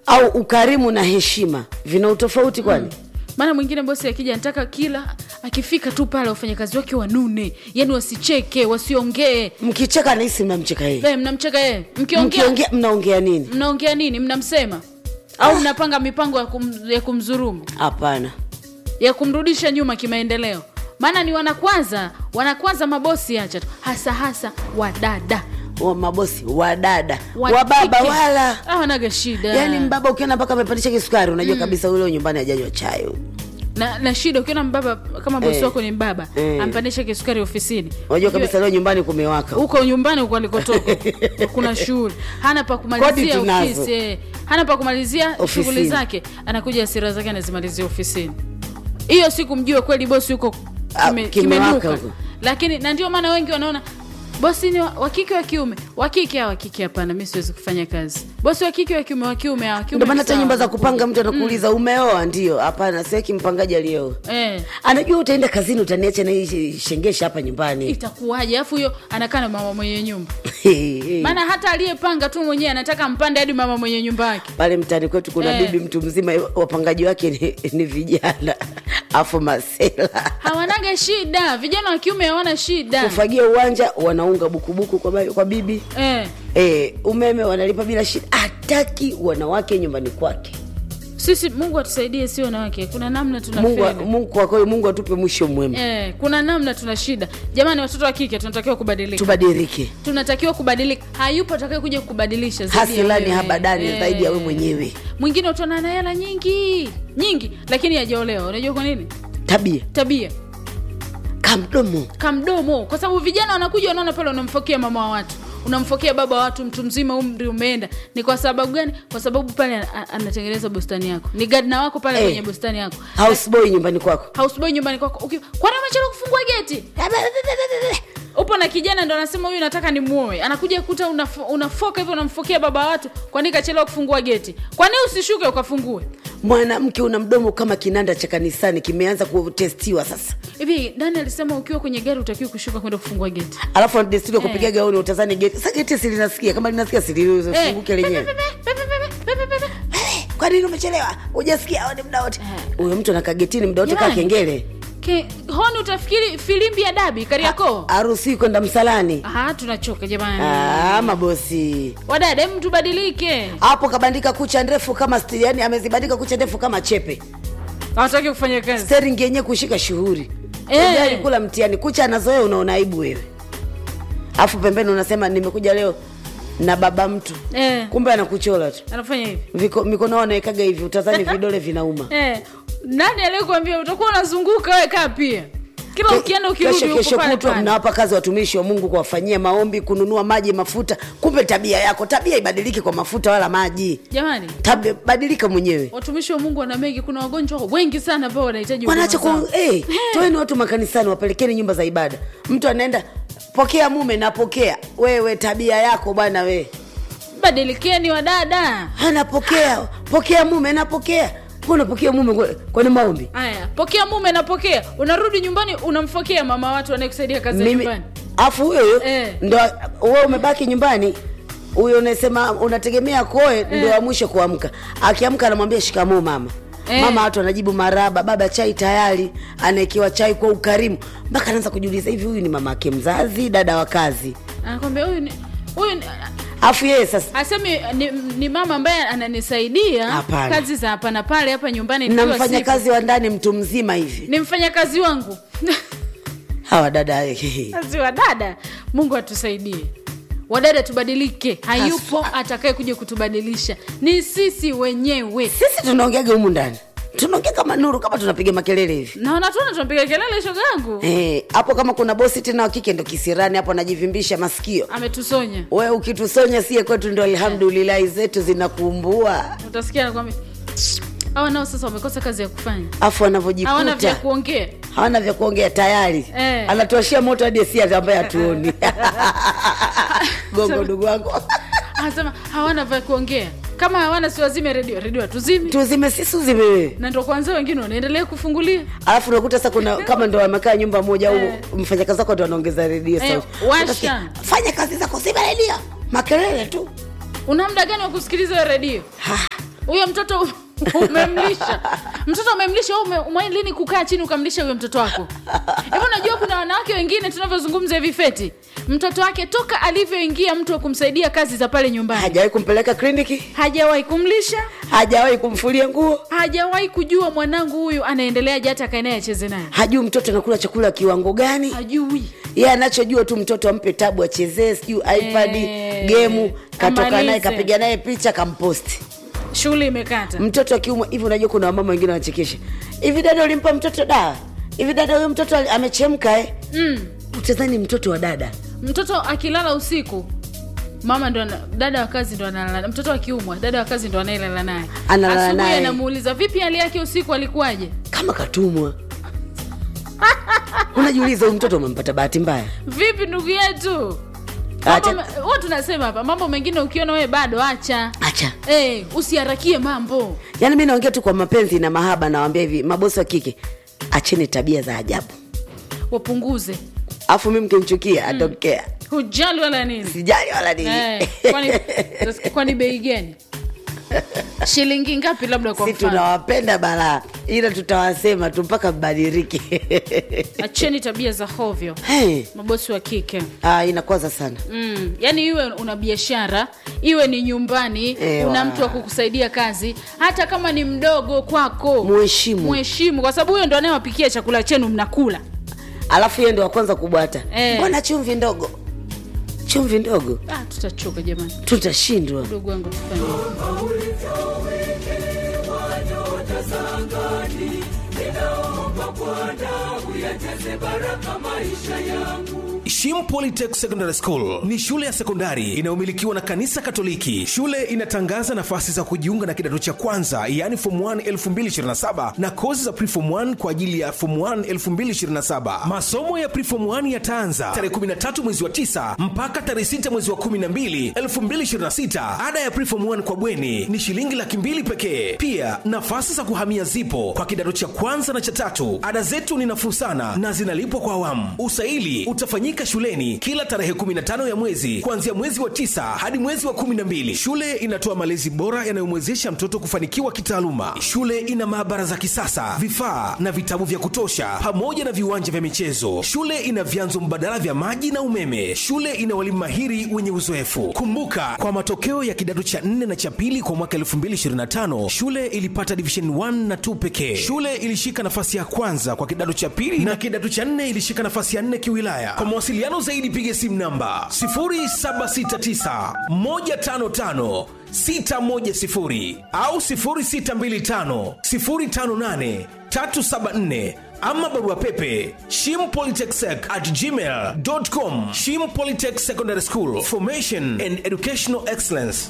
au ukarimu na heshima vina utofauti kwani maana mwingine bosi akija anataka kila akifika tu pale wafanyakazi wake wanune yani wasicheke wasiongee mkicheka nahisi mnamcheka yeye Eh, mnamcheka yeye mkiongea mkiongea mnaongea nini mnaongea nini mnamsema au mnapanga mipango ya, kum, ya kumdhurumu hapana ya kumrudisha nyuma kimaendeleo maana ni wanakwanza wanakwanza mabosi acha tu hasa hasa wadada wa mabosi wadada Wa wababa kike. wala hawanaga shida yaani mbaba ukiona mpaka amepandisha kisukari unajua kabisa ule nyumbani ajanywa chai huyu. na, na shida ukiona mbaba kama bosi Eh. wako ni mbaba Eh. ampandisha kisukari ofisini unajua kabisa leo nyumbani kumewaka huko nyumbani huko alikotoka kuna shughuli hana pa Kodi kumalizia tunazo. ofisi eh. hana pa kumalizia Ofisini. shughuli zake anakuja hasira zake anazimalizia ofisini hiyo siku mjue kweli bosi huko Ah, kime, kimewaka kimenuka huko. lakini na ndio maana wengi wanaona bosi ni wa wa kike wa kiume wa kike wa kike hapana mi siwezi kufanya kazi bosi wa kike wa kiume wa kiume wa kiume ndio maana hata sawa. nyumba za kupanga mtu anakuuliza umeoa ndio hapana siweki mpangaji alioa eh anajua utaenda kazini utaniacha na hii shengesha hapa nyumbani itakuwaje alafu huyo anakaa na mama mwenye nyumba maana hata aliyepanga tu mwenyewe anataka mpande hadi mama mwenye nyumba yake pale mtaani kwetu kuna Eh. bibi mtu mzima wapangaji wake ni, ni vijana afu masela hawanaga shida vijana wa kiume hawana shida kufagia uwanja wanaunga bukubuku kwa, ba- kwa bibi eh. e, umeme wanalipa bila shida hataki wanawake nyumbani kwake sisi mungu atusaidie si wanawake kuna namna tuna mungu, feli. mungu kwa kweli mungu atupe mwisho mwema Eh, kuna namna tuna shida jamani watoto wa kike tunatakiwa kubadilika tubadilike tunatakiwa kubadilika hayupo atakaye kuja kubadilisha zaidi ya hasilani wewe. habadani Eh. zaidi ya we mwenyewe mwingine utaona na hela nyingi nyingi lakini hajaolewa unajua kwa nini tabia tabia kamdomo kamdomo kwa sababu vijana wanakuja wanaona pale unamfokea mama wa watu unamfokea baba wa watu mtu mzima umri umeenda ni kwa sababu gani kwa sababu pale a- a- anatengeneza bustani yako ni gadna wako pale Eh. kwenye bustani yako houseboy nyumbani kwako houseboy nyumbani kwako uki- kwani umechelewa kufungua geti upo na kijana ndo anasema huyu nataka ni muoe anakuja kuta unaf- unafoka hivyo unamfokea baba wa watu kwani kachelewa kufungua geti kwani usishuke ukafungue mwanamke una mdomo kama kinanda cha kanisani kimeanza kutestiwa sasa hivi nani alisema ukiwa kwenye gari utakiwa kushuka kwenda kufungua geti alafu desturi ya kupiga Eh. gauni utazani geti sa geti silinasikia kama linasikia silifunguke Eh, lenyewe pepe, pepe, pepe, pepe, pepe, pepe. kwa nini umechelewa ujasikia aone muda wote huyo mtu anakaa getini muda wote kaa Jamani. kengele Ke, honi utafikiri filimbi ya dabi kariakoo harusi kwenda msalani Aha, tunachoka jamani Ah, mabosi wadada hem tubadilike hapo kabandika kucha ndefu kama sti- yani amezibandika kucha ndefu kama chepe hawataki kufanya kazi steringi yenyewe kushika shughuri Eh. eh. alikula mtihani kucha anazoea unaona aibu wewe alafu pembeni unasema nimekuja leo na baba mtu eh, kumbe anakuchola tu anafanya hivi Viko, mikono yao anaekaga hivi utazani vidole vinauma eh, nani aliyekuambia utakuwa unazunguka wewe kaa pia kila Ke- ukienda ukirudi kesho uko kesho pale kutwa pale. mnawapa kazi watumishi wa mungu kuwafanyia maombi kununua maji mafuta kumbe tabia yako tabia ibadiliki kwa mafuta wala maji jamani tabia badilika mwenyewe watumishi wa mungu wana mengi kuna wagonjwa wengi sana ambao wanahitaji huduma wanaacha zao. ku hey, toeni watu makanisani wapelekeni nyumba za ibada mtu anaenda pokea mume napokea wewe tabia yako bwana we badilikeni wadada anapokea pokea mume napokea Wewe unapokea mume kwa- kwani maombi haya pokea mume napokea unarudi nyumbani unamfokea mama watu anayekusaidia kazi ya mimi nyumbani afu huyo huyo Eh. ndo wewe umebaki nyumbani huyo unasema unategemea koe ndo wa mwisho kuamka akiamka anamwambia shikamoo mama Eh. mama watu anajibu maraba baba chai tayari anaekiwa chai kwa ukarimu mpaka anaanza kujiuliza hivi huyu ni mama ake mzazi dada wa kazi anakwambia huyu ni huyu ni- afu yeye sasa asemi ni, ni mama ambaye ananisaidia Hapana. kazi za hapa na pale hapa nyumbani nikiwa na sipo. mfanyakazi wa ndani mtu mzima hivi ni mfanyakazi wangu hawa dada kazi wa dada mungu atusaidie wadada tubadilike hayupo atakaye kuja kutubadilisha ni sisi wenyewe sisi tunaongeaga humu ndani tunaongea kama nuru kama tunapiga makelele hivi na wanatuona tunapiga kelele shoga yangu Eh, hapo kama kuna bosi tena wa kike ndo kisirani hapo anajivimbisha masikio ametusonya we ukitusonya sie kwetu ndo alhamdulillahi zetu zinakumbua utasikia nakwambia hawa nao sasa wamekosa kazi ya kufanya afu hawana vya anavyojikuta kuongea hawana vya kuongea tayari Eh. anatuashia moto hadi esi ambaye hatuoni gongo ndugu wangu anasema hawana vya kuongea kama hawana siwazime redio redio hatuzimi tuzime sisi uzime wewe na ndo kwanza wengine wanaendelea kufungulia alafu unakuta sasa kuna kama ndo wamekaa nyumba moja au Eh. mfanyakazi wako ndo anaongeza redio Eh, sauti. washa. Utasikia, fanya kazi zako zima redio makelele tu una muda gani wa kusikiliza hiyo redio Ha, huyo mtoto umemlisha mtoto umemlisha wewe ume- umewahi lini kukaa chini ukamlisha huyo mtoto wako hivi unajua kuna wanawake wengine tunavyozungumza hivi feti mtoto wake toka alivyoingia mtu wa kumsaidia kazi za pale nyumbani hajawahi kumpeleka kliniki hajawahi kumlisha hajawahi kumfulia nguo hajawahi kujua mwanangu huyu anaendeleaje hata akae naye acheze naye hajui mtoto anakula chakula kiwango gani hajui ye anachojua tu mtoto ampe tabu achezee sijui ipad Eh, gemu katoka naye amalize. kapiga naye picha kamposti shughuli imekata mtoto akiumwa hivi unajua kuna wamama wengine wanachekesha hivi dada ulimpa mtoto dawa hivi dada huyo mtoto ali- amechemka eh? mm. utazani mtoto wa dada mtoto akilala usiku mama ndo ana- dada wa kazi ndo analala mtoto akiumwa dada wa kazi ndo anayelala naye Analala asubuhi naye. anamuuliza vipi hali yake usiku alikuwaje kama katumwa unajiuliza huyu mtoto umempata bahati mbaya vipi ndugu yetu Acha- Mambo- huwa tunasema hapa mambo mengine ukiona wewe bado acha acha hey, usiharakie mambo yaani mi naongea tu kwa mapenzi na mahaba nawambia hivi mabosi wa kike acheni tabia za ajabu wapunguze alafu mi mkimchukia atokea hujali wala nini sijali wala nini Eh, kwani kwani bei gani shilingi ngapi labda kwa si mfano tunawapenda balaa ila tutawasema tu mpaka mbadilike acheni tabia za hovyo hey. mabosi wa kike ah, inakwaza sana mm. yaani iwe una biashara iwe ni nyumbani Ewa. una mtu wa kukusaidia kazi hata kama ni mdogo kwako Muheshimu. mheshimu kwa sababu huyo ndo anayewapikia chakula chenu mnakula alafu yeye ndo wa kwanza kubwata Eh. mbona chumvi ndogo chumvi ndogo ah, tutachoka jamani tutashindwa mdogo wangu tufanye Shim Polytech Secondary School ni shule ya sekondari inayomilikiwa na kanisa Katoliki. Shule inatangaza nafasi za kujiunga na kidato cha kwanza, yaani form 1 2027 na kozi za preform 1 kwa ajili ya form 1 2027. Masomo ya preform 1 yataanza tarehe 13 mwezi wa 9 mpaka tarehe 6 mwezi wa 12 2026. Ada ya preform 1 kwa bweni ni shilingi laki mbili pekee. Pia nafasi za kuhamia zipo kwa kidato cha kwanza na cha tatu. Ada zetu ni nafuu sana na zinalipwa kwa awamu. Usaili utafanyika shuleni kila tarehe 15 ya mwezi kuanzia mwezi wa tisa hadi mwezi wa 12. Shule inatoa malezi bora yanayomwezesha mtoto kufanikiwa kitaaluma. Shule ina maabara za kisasa, vifaa na vitabu vya kutosha, pamoja na viwanja vya michezo. Shule ina vyanzo mbadala vya maji na umeme. Shule ina walimu mahiri wenye uzoefu. Kumbuka, kwa matokeo ya kidato cha 4 na cha pili kwa mwaka 2025 shule ilipata division 1 na 2 pekee. Shule ilishika nafasi ya kwanza kwa kidato cha pili na kidato cha 4 ilishika nafasi ya 4 kiwilaya. Kwa mawasiliano zaidi, piga simu namba 0769 155 610 au 0625 058 374 ama barua pepe shimpolytechsec at gmail.com shim polytech secondary school formation and educational excellence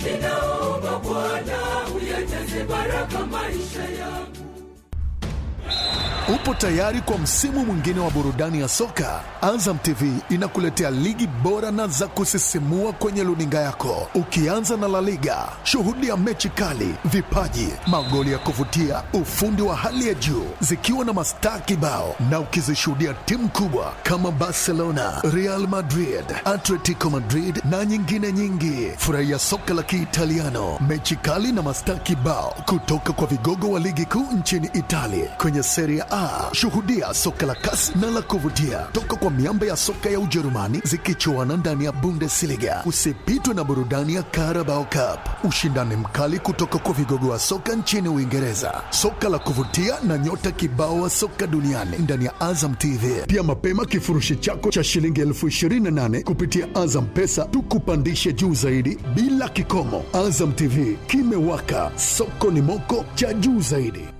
Upo tayari kwa msimu mwingine wa burudani ya soka? Azam TV inakuletea ligi bora na za kusisimua kwenye luninga yako, ukianza na La Liga. Shuhudia mechi kali, vipaji, magoli ya kuvutia, ufundi wa hali ya juu, zikiwa na mastaa kibao, na ukizishuhudia timu kubwa kama Barcelona, Real Madrid, Atletico Madrid na nyingine nyingi. Furahia soka la Kiitaliano, mechi kali na mastaa kibao kutoka kwa vigogo wa ligi kuu nchini Italia kwenye Serie A. Shuhudia soka la kasi na la kuvutia toka kwa miamba ya soka ya Ujerumani zikichuana ndani ya Bundesliga. Usipitwe na burudani ya Carabao Cup, ushindani mkali kutoka kwa vigogo wa soka nchini Uingereza, soka la kuvutia na nyota kibao wa soka duniani ndani ya Azam TV. Pia mapema kifurushi chako cha shilingi elfu ishirini na nane kupitia Azam Pesa tukupandishe juu zaidi bila kikomo. Azam TV kimewaka, soko ni moko cha juu zaidi.